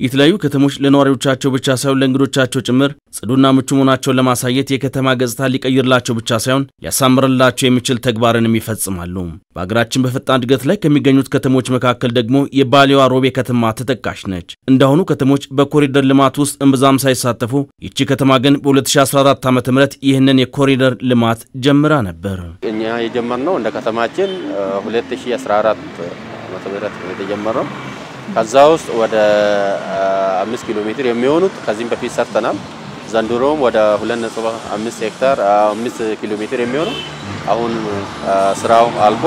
የተለያዩ ከተሞች ለነዋሪዎቻቸው ብቻ ሳይሆን ለእንግዶቻቸው ጭምር ጽዱና ምቹ መሆናቸውን ለማሳየት የከተማ ገጽታ ሊቀይርላቸው ብቻ ሳይሆን ሊያሳምርላቸው የሚችል ተግባርንም ይፈጽማሉ። በሀገራችን በፈጣን እድገት ላይ ከሚገኙት ከተሞች መካከል ደግሞ የባሌዋ ሮቤ ከተማ ተጠቃሽ ነች። እንዳሁኑ ከተሞች በኮሪደር ልማት ውስጥ እምብዛም ሳይሳተፉ ይቺ ከተማ ግን በ2014 ዓ ም ይህንን የኮሪደር ልማት ጀምራ ነበር። እኛ የጀመርነው እንደ ከተማችን 2014 ዓመተ ምህረት የተጀመረው ከዛ ውስጥ ወደ አምስት ኪሎ ሜትር የሚሆኑት ከዚህም በፊት ሰርተናል። ዘንድሮም ወደ 2.5 ሄክታር 5 ኪሎ ሜትር የሚሆነው አሁን ስራው አልቆ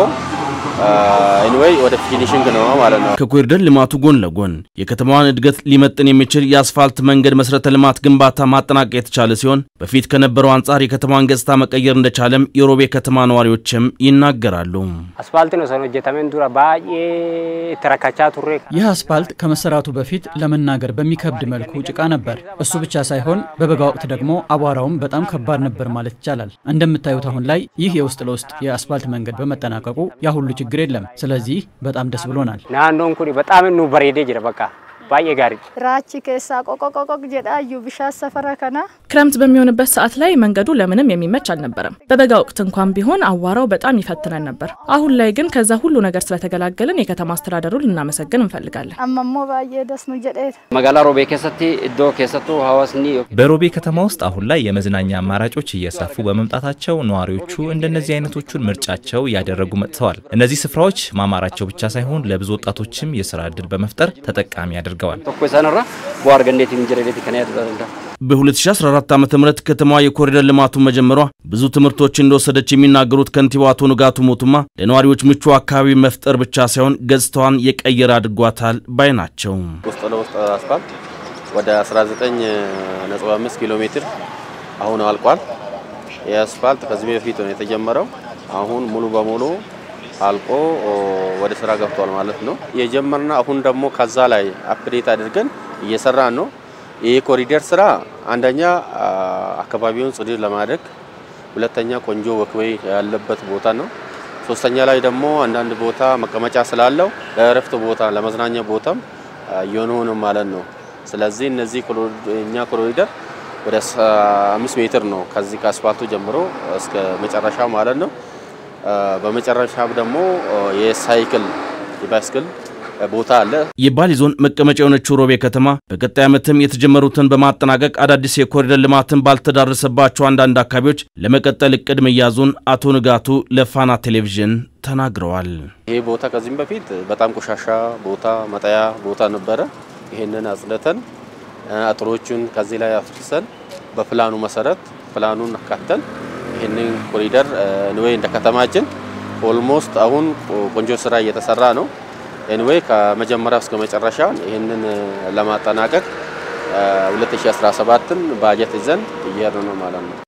ኤኒዌይ ወደ ፊኒሽንግ ነው ማለት ነው። ከኮሪደር ልማቱ ጎን ለጎን የከተማዋን እድገት ሊመጥን የሚችል የአስፋልት መንገድ መሰረተ ልማት ግንባታ ማጠናቀቅ የተቻለ ሲሆን በፊት ከነበረው አንጻር የከተማዋን ገጽታ መቀየር እንደቻለም የሮቤ ከተማ ነዋሪዎችም ይናገራሉ። አስፋልት ነው ሰኖ ጀተመን ዱራ ባዬ ተረካቻ ቱሬ ይህ አስፋልት ከመሰራቱ በፊት ለመናገር በሚከብድ መልኩ ጭቃ ነበር። እሱ ብቻ ሳይሆን በበጋ ወቅት ደግሞ አቧራውም በጣም ከባድ ነበር ማለት ይቻላል። እንደምታዩት አሁን ላይ ይህ የውስጥ ለውስጥ የአስፋልት መንገድ በመጠናቀቁ ያ ሁሉ ችግር የለም። ስለዚህ በጣም ደስ ብሎናል። ናኖን ኩኒ በጣም ኑ በሬዴ ጅረ በቃ ባዬ ጋሪ ራቺ ኬሳ ቆቆቆቆቅ ጀዳዩ ብሻ ሰፈረ ከና ክረምት በሚሆንበት ሰዓት ላይ መንገዱ ለምንም የሚመች አልነበረም። በበጋ ወቅት እንኳን ቢሆን አዋራው በጣም ይፈትነን ነበር። አሁን ላይ ግን ከዛ ሁሉ ነገር ስለተገላገልን የከተማ አስተዳደሩን ልናመሰግን እንፈልጋለን። አመሞ ባዬ ደስኑ ጀዴት መጋላ ሮቤ ኬሰቲ እዶ ኬሰቱ ሀዋስኒ በሮቤ ከተማ ውስጥ አሁን ላይ የመዝናኛ አማራጮች እየሰፉ በመምጣታቸው ነዋሪዎቹ እንደነዚህ አይነቶቹን ምርጫቸው እያደረጉ መጥተዋል። እነዚህ ስፍራዎች ማማራቸው ብቻ ሳይሆን ለብዙ ወጣቶችም የስራ እድል በመፍጠር ተጠቃሚ አድርገዋል። ቶኮ ሰነራ ቧር ገንዴት እንጀረዴት ከነያት በ2014 ዓ ም ከተማዋ የኮሪደር ልማቱን መጀመሯ ብዙ ትምህርቶች እንደወሰደች የሚናገሩት ከንቲባው አቶ ንጋቱ ሞቱማ ለነዋሪዎች ምቹ አካባቢ መፍጠር ብቻ ሳይሆን ገጽታዋን የቀየረ አድርጓታል ባይ ናቸው። ውስጥ ለውስጥ አስፋልት ወደ 19.5 ኪሎ ሜትር አሁን አልቋል። ይህ አስፋልት ከዚህ በፊት ነው የተጀመረው። አሁን ሙሉ በሙሉ አልቆ ወደ ስራ ገብቷል ማለት ነው። የጀመርና አሁን ደግሞ ከዛ ላይ አፕዴት አድርገን እየሰራን ነው። ይህ ኮሪደር ስራ አንደኛ አካባቢውን ጽዱ ለማድረግ፣ ሁለተኛ ቆንጆ ወክዌይ ያለበት ቦታ ነው። ሶስተኛ ላይ ደግሞ አንዳንድ ቦታ መቀመጫ ስላለው ለእረፍት ቦታ ለመዝናኛ ቦታም እየሆነ ማለት ነው። ስለዚህ እነዚህ እኛ ኮሪደር ወደ አምስት ሜትር ነው ከዚህ ከአስፋልቱ ጀምሮ እስከ መጨረሻ ማለት ነው። በመጨረሻ ደግሞ የሳይክል የባይስክል ቦታ አለ። የባሌ ዞን መቀመጫ የሆነችው ሮቤ ከተማ በቀጣይ ዓመትም የተጀመሩትን በማጠናቀቅ አዳዲስ የኮሪደር ልማትን ባልተዳረሰባቸው አንዳንድ አካባቢዎች ለመቀጠል እቅድ መያዙን አቶ ንጋቱ ለፋና ቴሌቪዥን ተናግረዋል። ይሄ ቦታ ከዚህም በፊት በጣም ቆሻሻ ቦታ መጣያ ቦታ ነበረ። ይህንን አጽድተን አጥሮቹን ከዚህ ላይ አፍርሰን በፕላኑ መሰረት ፕላኑን አካተን ይህንን ኮሪደር ኤንዌይ እንደ ከተማችን ኦልሞስት አሁን ቆንጆ ስራ እየተሰራ ነው። ኤንዌይ ከመጀመሪያው እስከ መጨረሻ ይህንን ለማጠናቀቅ 2017ን ባጀት ይዘን እየሄድን ነው ማለት ነው።